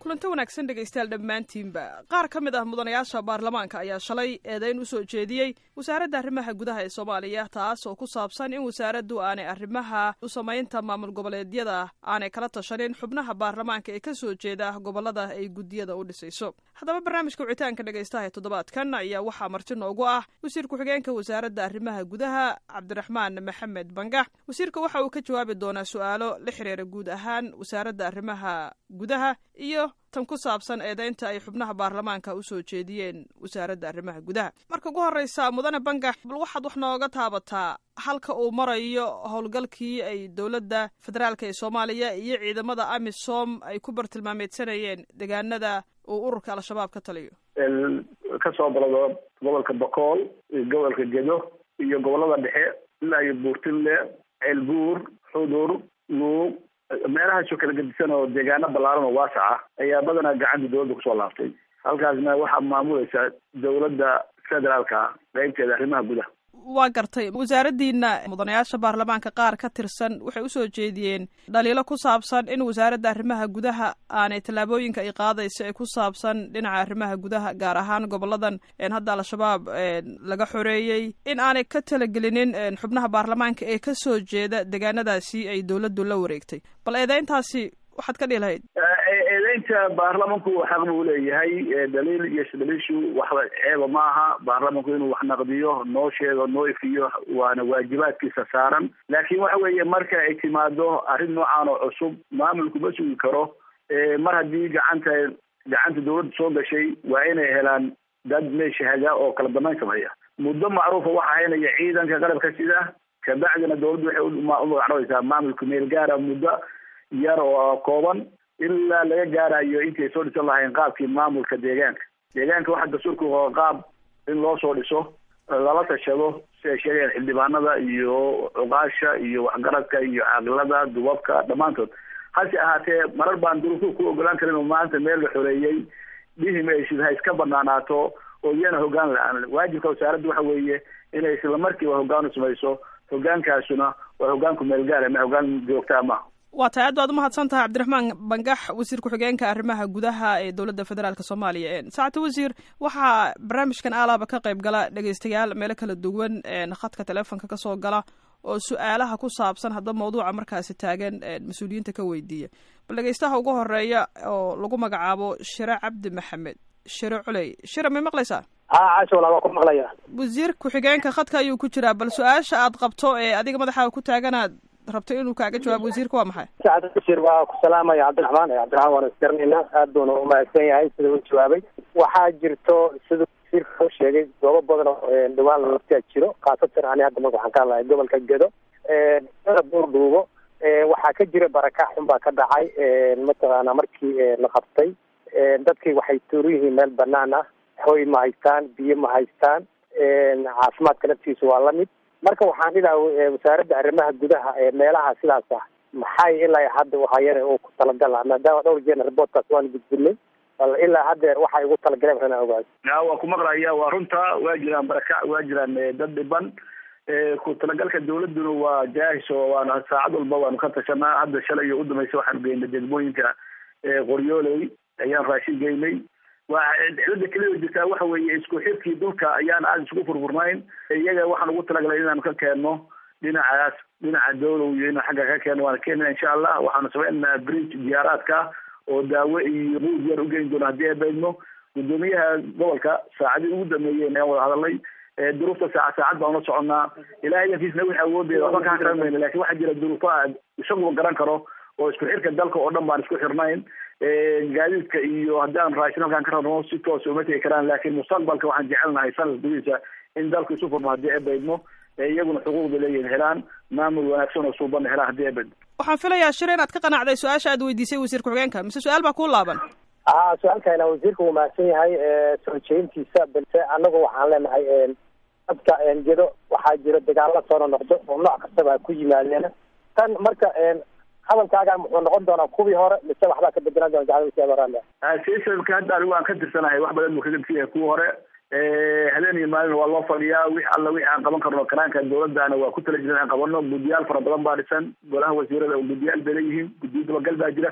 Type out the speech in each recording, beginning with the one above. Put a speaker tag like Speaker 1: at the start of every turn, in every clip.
Speaker 1: kulanto wanaagsan dhegaystayaal dhammaantiinba qaar ka mid ah mudanayaasha baarlamaanka ayaa shalay eedayn u soo jeediyey wasaaradda arrimaha gudaha ee soomaaliya taas oo ku saabsan in wasaaraddu aanay arrimaha u samaynta maamul goboleedyada aanay kala tashanin xubnaha baarlamaanka ee ka soo jeeda gobollada ay guddiyada u dhisayso haddaba barnaamijka wicitaanka dhegaystaha ee toddobaadkan ayaa waxaa marti noogu ah wasiir ku-xigeenka wasaaradda arrimaha gudaha cabdiraxmaan maxamed bangax wasiirka waxa uu ka jawaabi doonaa su-aalo la xiriira guud ahaan wasaaradda arrimaha gudaha iyo tan ku saabsan eedaynta ay xubnaha baarlamaanka u soo jeediyeen wasaaradda arrimaha gudaha marka ugu horreysa mudane bangax bal waxaad wax nooga taabataa halka uu marayo howlgalkii ay dowladda federaalk ee soomaaliya iyo ciidamada amisom ay ku bartilmaameedsanayeen deegaanada uu ururka al-shabaab ka taliyo
Speaker 2: kasoo balado gobolka bakool iyo gobolka gedo iyo gobolada dhexe ilaa iyo buurtinle ceelbuur xudur luuq meelahaasoo kala gedisan oo deegaano ballaaran oo waasac ah ayaa badanaa gacanta dowladda kusoo laaftay halkaasna waxaa maamulaysa dowladda federaalka qeybteeda arrimaha gudaha
Speaker 1: waa gartay wasaaraddiina mudanayaasha baarlamaanka qaar ka tirsan waxay usoo jeediyeen dhaliilo ku saabsan in wasaaradda arrimaha gudaha aanay tallaabooyinka ay qaadayso ee ku saabsan dhinaca arrimaha gudaha gaar ahaan goboladan hadda al-shabaab laga xoreeyey in aanay ka talagelinin xubnaha baarlamaanka ee ka soo jeeda deegaanadaasi ay dowladdu la wareegtay bal eedeyntaasi waxaad ka dhihi lahayd
Speaker 2: eedeynta baarlamanku xaq buu leeyahay daliil iyo isdaliishu waxba ceeba ma aha baarlamanku inuu wax naqdiyo noo sheego noo ifiyo waana waajibaadkiisa saaran laakiin waxa weeye marka ay timaado arrin noocan oo cusub maamulku ma sugi karo mar haddii gacanta gacanta dawladda soo gashay waa inay helaan dad meesha haga oo kala dambeyn sameeya muddo macruufa waxa haynaya ciidanka qalabka sida kabacdina dawladdu waxay umagacdhabaysaa maamulka meel gaara muddo yar oo kooban ilaa laga gaarayo intii ay soo dhisan lahayn qaabkii maamulka deegaanka deegaanka waxaa dastuurka oo qaab in loo soo dhiso lala tashado si ay sheegayaan xildhibaanada iyo cuqaasha iyo waxgaradka iyo caaqilada dubabka dhammaantood hase ahaatee marar baan duruufuhu ku ogolaan karin oo maanta meel la xoreeyey dhihim ay ha iska banaanaato oo iyana hoggaan la-aan waajibka wasaaradda waxa weeye inay isla markiiba hoggaan u samayso hoggaankaasuna waa hoggaanku meelgaala ma hoggaan joogtaa maha
Speaker 1: waa tahay aad baad umahadsan tahay cabdiraxmaan bangax wasiir ku-xigeenka arrimaha gudaha ee dowladda federaalk soomaaliya saacata wasiir waxaa barnaamijkan aalaaba ka qayb gala dhegeystayaal meelo kala duwan khadka teleefonka kasoo gala oo su-aalaha ku saabsan hadda mawduuca markaasi taagan mas-uuliyiinta ka weydiiya bal dhegeystaha ugu horeeya oo lagu magacaabo shire cabdi maxamed shire culey shire may maqlaysaa
Speaker 3: ha casho walaa waa ku maqlaya
Speaker 1: wasiir ku-xigeenka khadka ayuu ku jiraa bal su-aasha aad qabto ee adiga madaxaaga ku taaganaad rabto inuu kaaga jawaabo wasiirka waa maxay
Speaker 3: sacad bashir waa ku salaamaya cabdiraxmaan cabdiraxmaan waan isgaranaynaa aad buuna umahadsan yahay sida u jawaabay waxaa jirto sida wasiirka u sheegay goobo badan oo dhawaan laftaa jiro khaasatan ani hadda marka waxaan ka hadlahay gobolka gedo buurdhuubo waxaa ka jira barakac xun baa ka dhacay mataqaana markii la qabtay dadkii waxay tuuru yihiin meel banaan ah hoy ma haystaan biyo ma haystaan caafimaadka laftiisu waa lamid marka waxaan dhilaha wasaaradda arrimaha gudaha ee meelaha sidaas ah maxay ilaa hadda waxayana uu ku talagala maadaama dhowr jeerna reportkaas waanu gudbinay bal ilaa haddeer waxay ugu talagaleen waxna ogaado
Speaker 2: ya waa ku maqlaya waa runta waa jiraan barakac waa jiraan dad dhiban ku talagalka dawladduna waa jaahis oo waana saacad walba waanu ka tashanaa hadda shalay iyo udambaysa waxaanu geynay degmooyinka qoryooley ayaan raashin geynay waa cilada keliya jirtaa waxa weeye isku xirkii dhulka ayaan aada isugu furfurnayn iyaga waxaan ugu talagalay inaanu ka keenno dhinacaas dhinaca dawlow iyo inaan xagga ka keenno waana keenana insha allah waxaanu sameynaa bridge diyaaraadka oo daawo iyo buud yar ugeyn doono haddii ay baydno guddoomiyaha gobolka saacadii ugu dameeyeen ayaan wada hadalnay duruufta saaca saacad baan ula soconnaa ilahay idankiisna wixii awoodeeda waxba kaa karan mayno lakin waxaa jira duruufaha isaguba garan karo oo isku xirka dalka oo dhan baan isku xirnayn gaadiidka iyo haddaan raashin halkaan ka rabno si toos uma tegi karaan laakiin mustaqbalka waxaan jecelnahay sanadka gudihiisa in dalku isu furmo haddii ay baydmo iyaguna xuquuqda leeyihin helaan maamul wanaagsan oo suubanna helaan haddii ay baydmo
Speaker 1: waxaan filayaa shire inaad ka qanacday su-aasha aad weydiisay wasiir ku-xigeenka mise su-aal baa kuu laaban
Speaker 3: ha su-aalkana wasiirka wuu mahadsan yahay soo jeedintiisa balse anagu waxaan leenahay dadka gedo waxaa jira dagaalo soo nonoqdo oo nooc kastaba ku yimaadeen tan marka hadalkaaga muxuu noqon doonaa kuwii hore mise waxbaa ka bedelan doona
Speaker 2: sisamka hadda anigu aan ka tirsanahay wax badan buu ka gedsan yahay kuwa hore habeen iyo maalin waa loo fadhiyaa wix alla wixi aan qaban karno karaanka dawladana waa ku tala jiran aan qabano guddiyaal fara badan baa dhisan golaha wasiirada oo guddiyaal bay leeyihiin guddiyo dabagal baa jira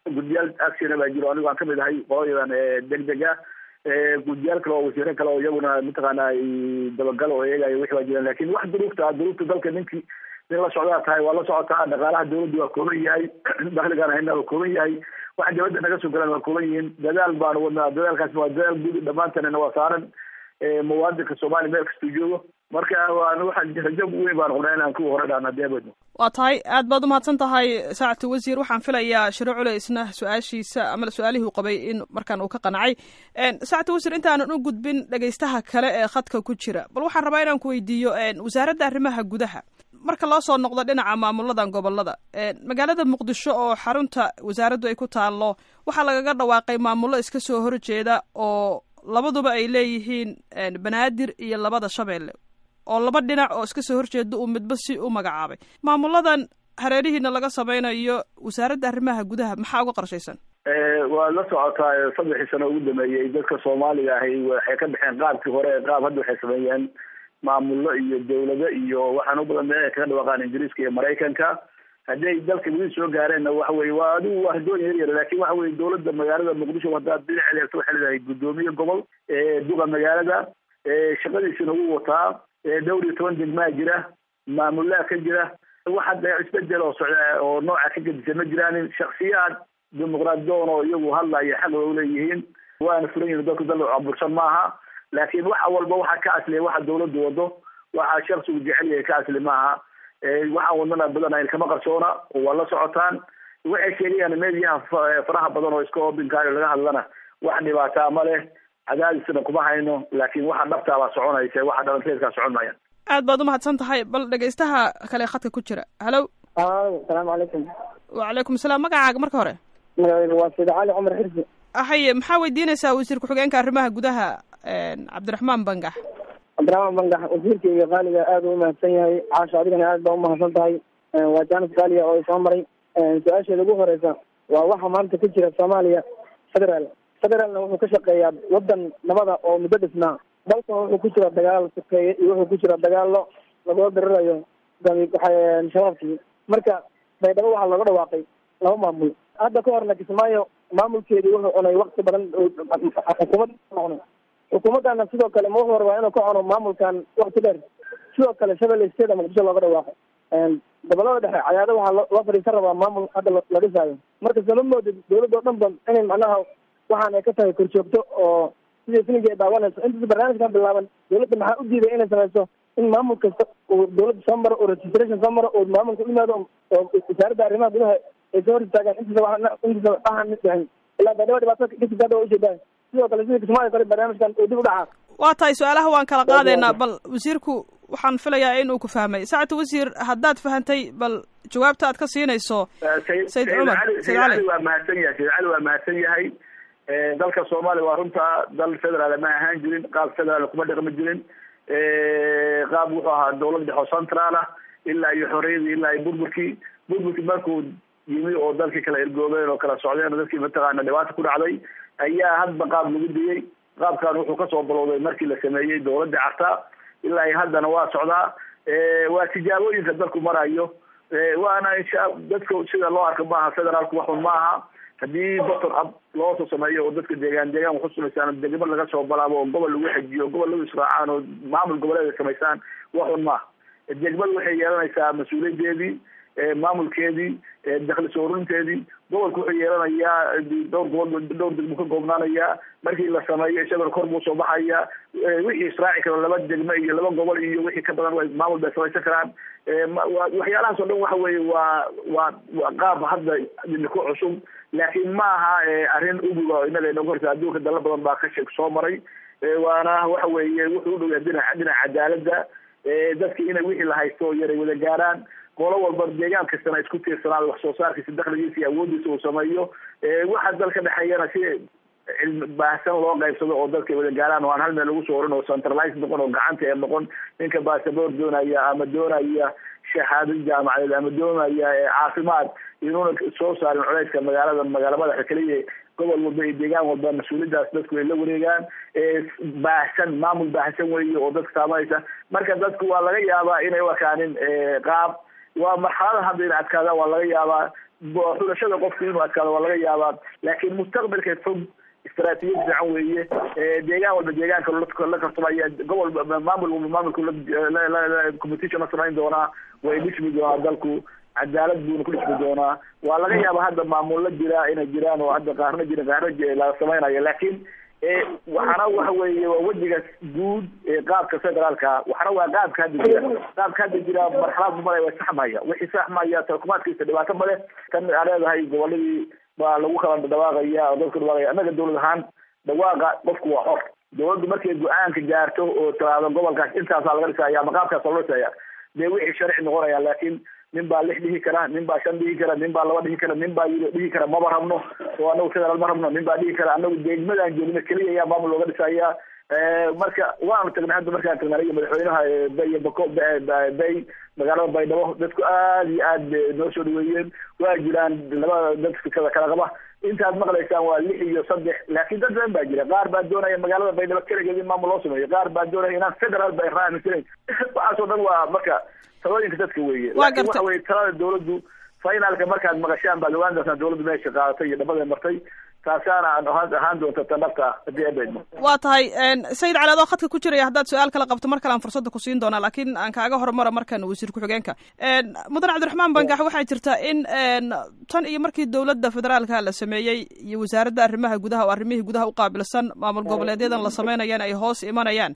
Speaker 2: guddiyaal actiona baa jiro anigu aan kamid ahay qolayadan degdega guddiyaal kale oo wasiiro kale oo iyaguna mataqaana dabagal oo eegayo wixi baa jiraan lakin wax duruufta duruufta dalka ninkii nin la socdaa tahay waa la socotaa dhaqaalaha dawladda waa kooban yahay dakligaan hayna waa kooban yahay waxa dawladda naga soo galaan waa kooban yihiin dadaal baanu wadnaa dadaalkaas waa dadaal guud dhammaantanina waa saaran muwaadinka soomaaliya meel kastuu joogo marka waan waxaan rajo weyn baan qunaa inaan kuwa hore dhaan haddii abadno
Speaker 1: waa tahay aad baad umahadsan tahay saacatu wasiir waxaan filayaa shiro culeysna su-aashiisa ama su-aalihii u qabay in markaan uu ka qancay saacatu wasiir intaanan u gudbin dhegaystaha kale ee khadka ku jira bal waxaan rabaa inaan ku weydiiyo wasaaradda arrimaha gudaha marka loo soo noqdo dhinaca maamuladan gobolada magaalada muqdisho oo xarunta wasaaraddu ay ku taallo waxaa lagaga dhawaaqay maamullo iska soo horjeeda oo labaduba ay leeyihiin banaadir iyo labada shabeelle oo laba dhinac oo iska soo horjeeda uu midba si u magacaabay maamuladan hareerihiina laga samaynayo wasaaradda arrimaha gudaha maxaa uga qorshaysan
Speaker 2: waa la socotaa saddexii sano ugu dameeyey dadka soomaaliga ahi waxay ka baxeen qaabkii hore qaab hadda waxay sameeyeen maamullo iyo dawlado iyo waxaan u badan meel ay kaga dhawaaqaan ingiriiska iyo maraykanka haddii ay dalka weli soo gaareenna waxa weye waa adigu waa hadoon yar yar lakin waxa weye dawladda magaalada muqdisho haddaad dhinaceeda eegto waxay leedahay guddoomiye gobol duqa magaalada shaqadiisina wuu wataa dhowr iyo toban degmaa jira maamulaha ka jira waxa de isbedel oo socda oo nooca ka gedisa ma jiraan shaksiyaad dimuqraadidoon oo iyagu hadlaya xaq way uleeyihiin waana furan yihin dadku dal cabursan maaha laakiin waxa walba waxa ka asliya waxa dawladdu wado waxa shaksigu jecel yahay ka asli maaha waxaan wadnana badan kama qarsoona waa la socotaan waxay sheegayaan meediyaha faraha badan oo iska obinkaayo laga hadlana wax dhibaataa ma leh cadaadisna kuma hayno laakin waxa dhabtaabaa soconaysa waxa dhalanteedkaa socon maaya
Speaker 1: aad baad umahadsan tahay bal dhegaystaha kale khadka ku jira hallo
Speaker 4: asalaamu calaykum
Speaker 1: wacalaykum salaam magacaaga marka hore
Speaker 4: magacayga waa sayd cali cumar xirsi
Speaker 1: haye maxaa weydiinaysaa wasiir ku-xigeenka arrimaha gudaha cabdiraxmaan bangax
Speaker 4: cabdiraxmaan bangax wasiirka iyo qaaliga aada u umahadsan yahay caasha adigana aad baa umahadsan tahay waa jaanis qaaliga oo soo maray su-aasheeda ugu horeysa waa waxa maanta ka jira soomaaliya federaal federaalna wuxuu ka shaqeeyaa wadan nabada oo muddo dhisnaa dalkan wuxuu ku jira dagaal sokeeye iyo wuxuu ku jira dagaalo lagula dirirayo shabaabkii marka baydhabo waxaa looga dhawaaqay laba maamul hadda ka horna kismaayo maamulkeedii wuxuu cunay wakti badan xukuumad cunay xukuumaddana sidoo kale ma wuxuu rabaa inuu ka cuno maamulkan wakti dheer sidoo kale shabelle state muqdisho looga dhawaaqay gobolada dhexe cayaado waxaa loo fadhiisan rabaa maamul hadda la dhisaayo marka sama moodid dawladda o dhan ba inay macnaha waxaan ay ka tahay korjoogto oo sidii filinka ay daawanayso intaas barnaamijkan bilaaban dawladda maxaa u diiday inay samayso in maamul kasta uu dawladda soo maro oo registration soo maro oo maamulka u yimaado oo wasaaradda arrimaha gudaha ay soo hor istaagaan intaasa intaasa waxaan dhicin ilaa baydhaba dhibaato kasita hadda waa ujeedaan sidoo kale sidii kismaayo kale barnaamijkan uu dib u dhacaa
Speaker 1: waa tahay su-aalaha waan kala qaadaynaa bal wasiirku waxaan filayaa in uu ku fahmay saacata wasiir haddaad fahantay bal jawaabta aad ka siinayso
Speaker 2: sayid cumar sayid cali waa mahadsan yahay sayid cali waa mahadsan yahay dalka soomaaliya waa runta dal federaal ma ahaan jirin qaab federaal kuma dhaqmi jirin qaab wuxuu ahaa dawlad dhex oo central ah ilaa iyo xorriyadii ilaa iyo burburkii burburkii markuu yimi oo dalkii kala ergoobeen oo kala socdeen oo dadkii mataqaana dhibaata ku dhacday ayaa hadba qaab lagu diyey qaabkan wuxuu kasoo balowday markii la sameeyey dawladda carta ilaa iyo haddana waa socdaa waa tijaabooyinka dalku marayo waana insha dadka sida loo arka maaha federaalku waxun maaha haddii bottom up loo soo sameeyo oo dadka deegaan deegaan waxu samaysaan degmo laga soo balaabo oo gobol lagu xejiyo gobol lagu israacaan oo maamul goboleed ay samaysaan waxun maaha degmadu waxay yeelanaysaa mas-uuliyadeedii maamulkeedii dakli soo ururinteedii gobolku wuxuu yeelanayaa dhowr gobol dhowr degmo ka goobnaanayaa markii la sameeyo isagona kor buu soo baxaya wixii israaci karo laba degmo iyo laba gobol iyo wixii ka badan maamul bay samaysan karaan waxyaalahaas oo dhan waxa weeye waa waa waa qaab hadda ku cusub laakiin ma aha arrin uguga inaga inagu horta adduunka dala badan baa ka sheeg soo maray waana waxa weeye wuxuu u dhowyaa dhinaca dhinaca cadaaladda dadka inay wixii la haysto yaray wada gaaraan qolo walba deegaan kastana isku tiirsanaado wax soo saarkiisa dakligiisa iyo awoodiisa uu sameeyo waxa dalka dhexeeyana si cilmi baahsan loo qaybsado oo dadka wada gaaraan oo aan hal meel lagu soo orin oo centralized noqon oo gacanta ee noqon ninka basaboor doonaya ama doonaya shahaado jaamacadeed ama doonaya caafimaad inuuna soo saarin culeyska magaalada magaala madaxa keliya gobol walba iyo deegaan walba mas-uuliyadaas dadku ay la wareegaan baahsan maamul baahsan weeye oo dadka saamaysa marka dadku waa laga yaabaa inay u akaanin qaab waa marxalada hadda ina adkaadaan waa laga yaabaa xulashada qofku inuu adkaado waa laga yaabaa laakiin mustaqbalka fog istaraatijiyad fiican weeye deegaan walba deegaanka la karsamaya gobol maamul walba maamulku competition la samayn doonaa way dhismi doonaa dalku cadaalad buuna ku dhismi doonaa waa laga yaaba hadda maamulla jira inay jiraan oo hadda qaarna jira qaarna la samaynayo laakiin waxana waxa weeye waa wejiga guud ee qaabka federaalka waxana waa qaabka hadda jira qaabka hadda jira marxalad male waa saxmaya wixii saxmaya tarkumaadkiisa dhibaato male tan aa leedahay goboladii baa lagu kala dhawaaqaya oo dadka dhawaaqaya annaga dawlad ahaan dhawaaqa qofku waa xor dawladdu markay go-aanka gaarto oo tiraado gobolkaas intaasaa laga dhisaya ama qaabkaasa loo dhisaya dee wixii sharci noqonaya laakiin nin baa lix dhihi kara nin baa shan dhihi kara nin baa laba dhihi kara nin baa dhihi kara maba rabno oo anagu federaal ma rabno nin baa dhihi kara anagu degmadaan joogno keliya ayaa maamul looga dhisaya marka waanu tagnay hadda markaan tagnay aniga madaxweynaha bay bako bay magaalada baydhabo dadku aad iyo aad noo soo dhaweeyeen waa jiraan labada dadka kala kala qaba intaad maqlaysaan waa lix iyo saddex laakiin dad badan baa jira qaar baa doonaya magaalada baydhabo keligeed in maamul loo sameeyo qaar baa doonaya inaan federaal ba raamisanayn waxaasoo dhan waa marka talooyinka dadka weeye laakiin waxa weye talada dawladdu finalka markaad maqashaan baad ogaan doontaan dawladdu meesha qaadatay iyo dhabada martay taasaana ahaan doonta tan dhabta ah haddii abeedmo
Speaker 1: waa tahay sayid cali adoo khadka ku jiraya haddaad su-aal kala qabto mar kale aan fursadda ku siin doonaa laakiin aan kaaga hormara markan wasiir ku-xigeenka mudan cabdiraxmaan bangax waxaa jirta in tan iyo markii dowladda federaalka la sameeyey iyo wasaaradda arrimaha gudaha oo arrimihii gudaha u qaabilsan maamul goboleedyadan la sameynayaan ay hoos imanayaan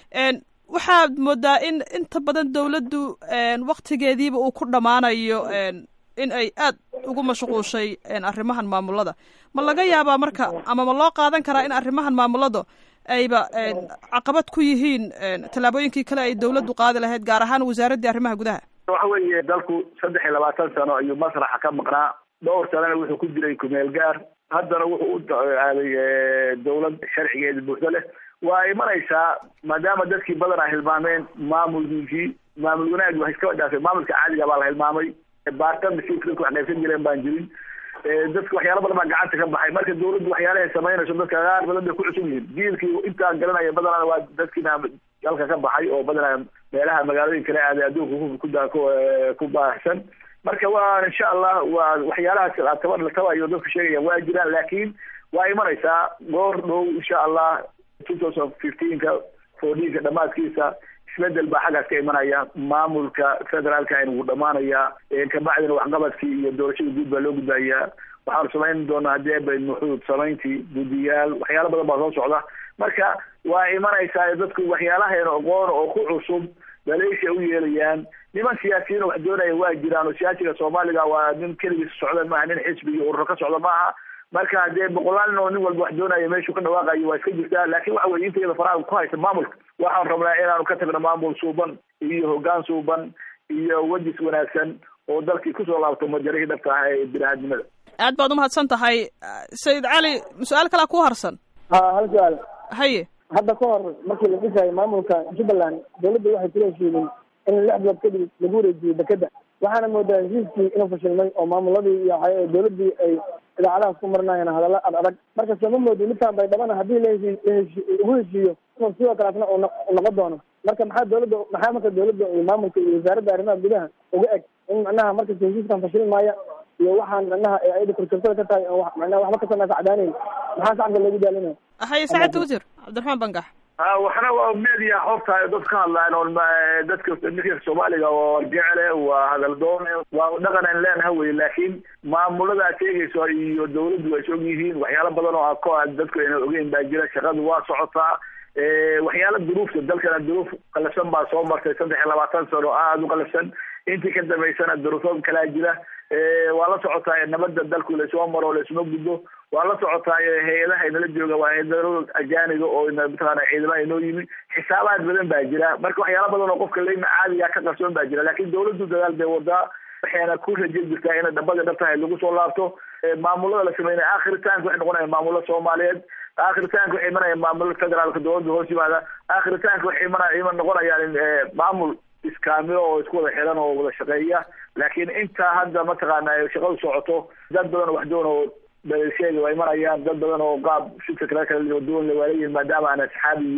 Speaker 1: waxaad moodaa in inta badan dawladdu waktigeediiba uu ku dhammaanayo in ay aad ugu mashquushay arrimahan maamulada ma laga yaabaa marka ama ma loo qaadan karaa in arrimahan maamulada ayba caqabad ku yihiin tallaabooyinkii kale ay dawladdu qaadi lahayd gaar ahaan wasaaraddii arrimaha gudaha
Speaker 2: waxa weeye dalku saddex iyo labaatan sano ayuu masraxa ka maqnaa dhowr sanana wuxuu ku jiray kumeel gaar haddana wuxuu u aaday dawlad sharcigeeda buuxdo leh waa imanaysaa maadaama dadkii badan a hilmaameen maamulkiisii maamul wanaag waa iskaba dhaafay maamulka caadiga baa la hilmaamay baartan masiirka dadku wax qaybsan jireen baan jirin dadka waxyaala badan baa gacanta ka baxay marka dawladdu waxyaalahay samaynayso dadka qaar badan bay ku cusub yihiin jiilkii intaa garanaya badanaa waa dadkiina dalka ka baxay oo badanaa meelaha magaalooyin kale aaday adduunka ku ku baahsan marka waa insha allah waa waxyaalahaas tabar la tabayo dadku sheegaya waa jiraan laakiin waa imanaysaa goor dhow insha allah two thousand fifteenka fourteenka dhamaadkiisa isbedel baa xaggaas ka imanaya maamulka federaalka in wuu dhamaanaya kabacdina waxqabadkii iyo doorashada guud baa loo gudbayaa waxaanu samayn doonaa haddii abayd muxuud samayntii guddiyaal waxyaala badan baa soo socda marka waa imanaysaa dadku waxyaalahayn aqoon oo ku cusub daleesha u yeelayaan niman siyaasiyiin wax doonaya waa jiraan oo siyaasiga soomaaliga waa nin keligiis socda maaha nin xisbi iyo ururo ka socda maaha marka dee boqolaal nin oo nin walba wax doonaya meeshuu ka dhawaaqayo waa iska jirtaa laakiin waxa weye intayada faraha ku haysa maamulka waxaan rabnaa inaanu ka tagno maamul suuban iyo hoggaan suuban iyo wejis wanaagsan oo dalkii kusoo laabto majarihii dhabta ah ee bini-aadnimada
Speaker 1: aad baad umahadsan tahay sayid cali su-aal kalaa ku harsan
Speaker 4: ha hal su-aal
Speaker 1: haye
Speaker 4: hadda ka hor markii la dhisayo maamulka jubbaland dawladda waxay kula heshiideen in lix bilood kadib lagu wareejiyo dekeda waxaana moodaa heshiiskii inuu fashilmay oo maamuladii iyo dawladdii ay idaacadahaas ku marinayaan hadalla ad adag marka sooma moodi midkaan baydhabana haddii laheshii laheshi ugu heshiiyo inuu sidoo kaleetna u noqon doono marka maxaa dawladda maxaa marka dawladda iyo maamulka iyo wasaaradda arrimaha gudaha uga eg in macnaha markasta heshiiskan fashilin maaya iyo waxaan macnaha ayada korjoogtada ka tahay oo macnaha waxba ka sameysa cadaaneyn maxaa shacabka loogu daalinaya
Speaker 1: haye saacadda wasiir cabdiraxmaan bangax
Speaker 2: ha waxna waa media xogta dad ka hadlaan oo dadka ninka soomaaliga oo jecele waa hadal doone waa dhaqan aan leenaha wey laakiin maamulada aad sheegayso iyo dawladdu waa is og yihiin waxyaalo badan oo ako dadku ayna ogeyn baa jira shaqadu waa socotaa waxyaala duruufta dalkana duruuf qalafsan baa soo martay saddex iyo labaatan sano aada u qalafsan intii ka dambaysana duruufo kalaa jira waa la socotaa nabadda dalku laysoo maro laysuma gudbo waa la socotaa hay-adaha inala jooga waa hay-adalo ajaaniga oo mataqaana ciidamaha inoo yimi xisaabaad badan baa jira marka waxyaala badan oo qofka leyna caadiga ka qarsoon baa jira laakiin dawladdu dadaal bay wadaa waxayna ku raje jirtaa inay dhabada dhabtahay lagu soo laabto maamulada la sameynaya aakhiritaanka waxay noqonaya maamulo soomaaliyeed aakhiritaanka waxay imanaya maamulo federaalka dawladda hoos yimaada aakhiritaanka waxay imana iman noqonayaan maamul iskaamilo oo isku wada xiran oo wada shaqeeya laakiin intaa hadda mataqaana shaqadu socoto dad badan wax doon oo dhaleelsheega waa imanayaan dad badan oo qaab shidka kale kala duwan waa leeyihin maadaama aan asxaab iyo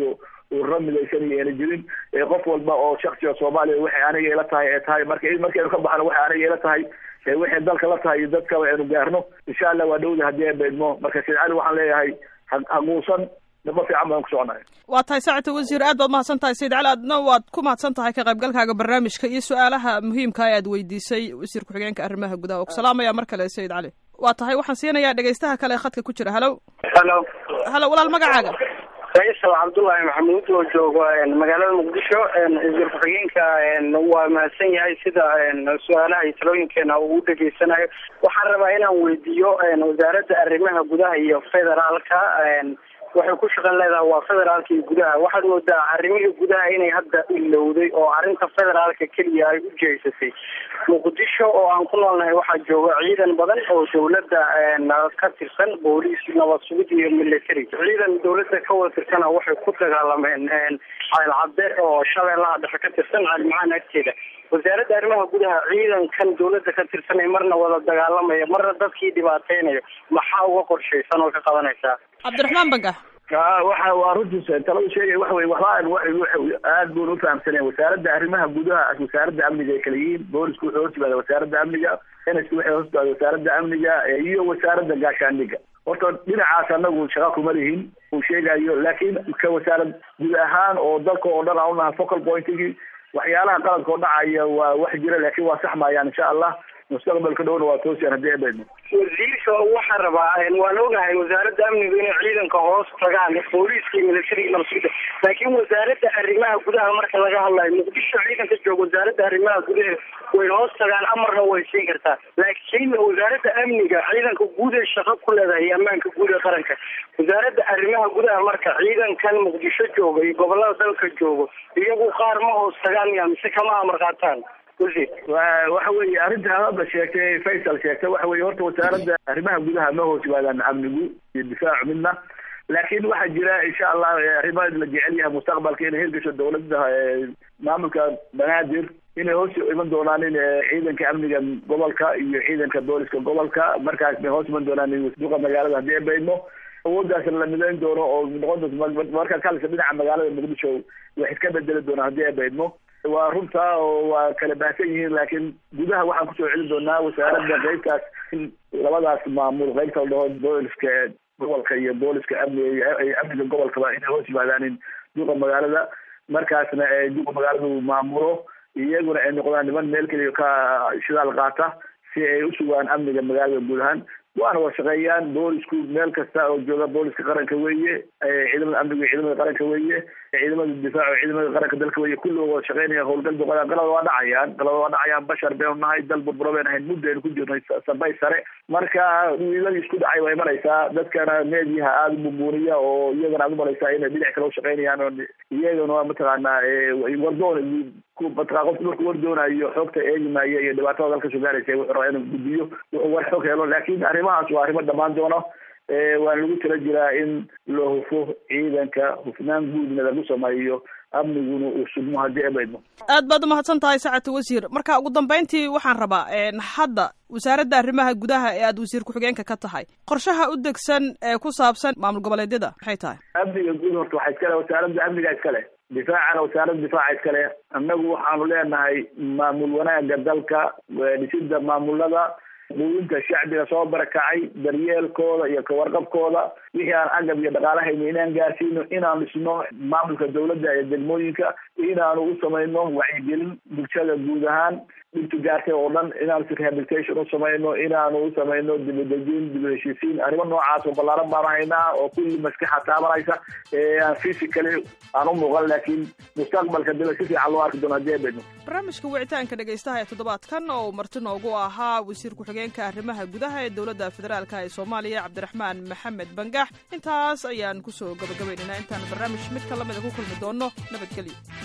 Speaker 2: ururo midaysan iyo ayna jirin ee qof walba oo shaksiga soomaaliya waxay aniga ila tahay ee tahay marka markaynu ka baxno waxay aniga ila tahay waxay dalka la tahay iyo dadkaba aynu gaarno insha allah waa dhowda haddii aan beedmo marka sayd cali waxaan leeyahay haguusan daba fiican baan ku soconahay
Speaker 1: waa tahay saacata wasiir aad baad mahadsan tahay sayid cali adna waad ku mahadsan tahay ka qaybgalkaaga barnaamijka iyo su-aalaha muhiimka ee aad weydiisay wasiir ku-xigeenka arrimaha gudaha oo ku salaamaya mar kale sayid cali waa tahay waxaan siinayaa dhegaystaha kale ee khadka ku jira halow
Speaker 5: halo
Speaker 1: halo walaal magacaaga
Speaker 5: faysal cabdullaahi maxamuud oo joogo magaalada muqdisho wasiir ku-xigeenka waa mahadsan yahay sida su-aalaha iyo talooyinkeena uu u dhegeysanayo waxaan rabaa inaan weydiiyo wasaaradda arrimaha gudaha iyo federaalka waxay ku shaqan leedahay waa federaalka iyo gudaha waxaad moodaa arrimihii gudaha inay hadda ilowday oo arrinta federaalka keliya ay u jeesatay muqdisho oo aan ku noolnahay waxaa jooga ciidan badan oo dawladda ka tirsan booliis nabad sugid iyo military ciidan dawladda ka wada tirsana waxay ku dagaalameen ceelcadde oo shabeellaha dhexe ka tirsan caalimacaan agteeda wasaaradda arrimaha gudaha ciidankan dawladda ka tirsan ee marna wada dagaalamaya marna dadkii dhibaateynayo maxaa uga qorshaysan oo ka qabanaysaa
Speaker 1: cabdiraxmaan bangax
Speaker 2: waxa waa runtiis taladu sheegay waxa wey waxba aad bun ufahamsaneen wasaaradda arrimaha gudaha wasaaradda amniga ay kala yihiin boolisku wuxuu hoos yimaada wasaaradda amniga nsku waxay hoos yimaada wasaaradda amniga iyo wasaaradda gaashaandhiga horta dhinacaas anagu shaqa kuma lihin uu sheegayo laakiin ka wasaarad guud ahaan oo dalka oo dhan aan unahay focal pointigi waxyaalaha qaladka oo dhacaya waa wax jira laakiin waa sax maayaan insha allah mustaqbalka dhowna waa toosiyaan haddii abeedno
Speaker 5: wasiirka waxaan rabaa waan ogahay wasaaradda amniga inay ciidanka hoos tagaan booliiska iyo militariga nabsida laakiin wasaaradda arrimaha gudaha marka laga hadlayo muqdisho ciidanka jooga wasaaradda arrimaha gudaha way hoos tagaan amarna way siin kartaa laakiin wasaaradda amniga ciidanka guud ee shaqo ku leedahay iyo ammaanka guud ee qaranka wasaaradda arrimaha gudaha marka ciidankan muqdisho jooga iyo gobolada dalka joogo iyagu qaar ma hoos tagaan miya mise kama amar qaataan
Speaker 2: waxa weeye arrinta hadda sheegtay faysal sheegtay waxa weye horta wasaaradda arrimaha gudaha ma hoos yimaadaan amnigu iyo difaacu midna laakiin waxaa jira insha allah arrimaha la jecel yahay mustaqbalka inay hirgasho dawladda maamulka banaadir inay hoos iman doonaan in ciidanka amniga gobolka iyo ciidanka booliska gobolka markaas bay hoos iman doonaan duqa magaalada haddii ay baydno awoodaas la midayn doono oo noqon doonto markaa kalisa dhinaca magaalada muqdisho wax iska bedeli doonaan haddii ay baydno waa runta oo waa kala baahsan yihiin laakiin gudaha waxaan kusoo celin doonaa wasaaradda qeybtaas in labadaas maamul qeybta la dhaho booliska gobolka iyo booliska amniga amniga gobolkaba inay hoos yimaadaan in duqa magaalada markaasna duqa magaaladu maamulo iyaguna ay noqdaan niman meel keliya ka shidaal qaata si ay u sugaan amniga magaalada guud ahaan waana wada shaqeeyaan boolisku meel kasta oo jooga booliska qaranka weeye ciidamada amniga iyo ciidamada qaranka weeye ciidamada difaac ciidamada qaranka dalka weeye kulli wada shaqeynaya howlgal boqoda qalada waa dhacayaan qalada waa dhacayaan bashar baynu nahay dal burburo baynu ahayn muddo aynu ku jirnay sabay sare marka wiiladii isku dhacay waa imanaysaa dadkana meediyaha aada u bumbuuniya oo iyagana aad umalaysaa inay dhinac kale ushaqeynayaan oo iyagana mataqaanaa wardoon mataqaa qofku markuu wardoonayo xoogta eegimaayo iyo dhibaatada dalka soo gaaraysa wuxuu rabaa inuu gudbiyo wuxuu war xog helo laakiin arrimahaas waa arrimo dhammaan doono waana lagu tala jiraa in la hufo ciidanka hufnaan guudna lagu sameeyo amniguna uu sugmo haddii abaydmo
Speaker 1: aad baad umahadsan tahay sacata wasiir marka ugu dambeyntii waxaan rabaa hadda wasaaradda arrimaha gudaha ee aad wasiir ku-xigeenka ka tahay qorshaha u degsan ee ku saabsan maamul goboleedyada maxay tahay
Speaker 2: amniga guud horta waxaa iskale wasaaradda amniga iskale difaacana wasaaradda difaaca iskale annagu waxaanu leenahay maamul wanaaga dalka dhisida maamulada quudinta shacbiga soo barakacay daryeelkooda iyo kawarqabkooda wixii aan agab iyo dhaqaalahayno inaan gaarsiino inaan dhisno maamulka dawladda ee degmooyinka inaanu u samayno wacyigelin bulshada guud ahaan dhibtu gaartay oo dhan inaanu si rehabilitation u samayno inaanu u samayno dibadejin dib heshiisiin arrimo noocaas oo ballaaran baanu haynaa oo kulli maskaxa taabanaysa aan physically aan u muuqan laakiin mustaqbalka daba si fiican loo arki doono haddii ay bedno
Speaker 1: barnaamijka wicitaanka dhegaystaha ee toddobaadkan oo marti noogu ahaa wasiir ku-xigeenka arrimaha gudaha ee dowladda federaalka ee soomaaliya cabdiraxmaan maxamed bangax intaas ayaan kusoo gabagabaynaynaa intaan barnaamij mid ka lamida ku kulmi doono nabadgelyo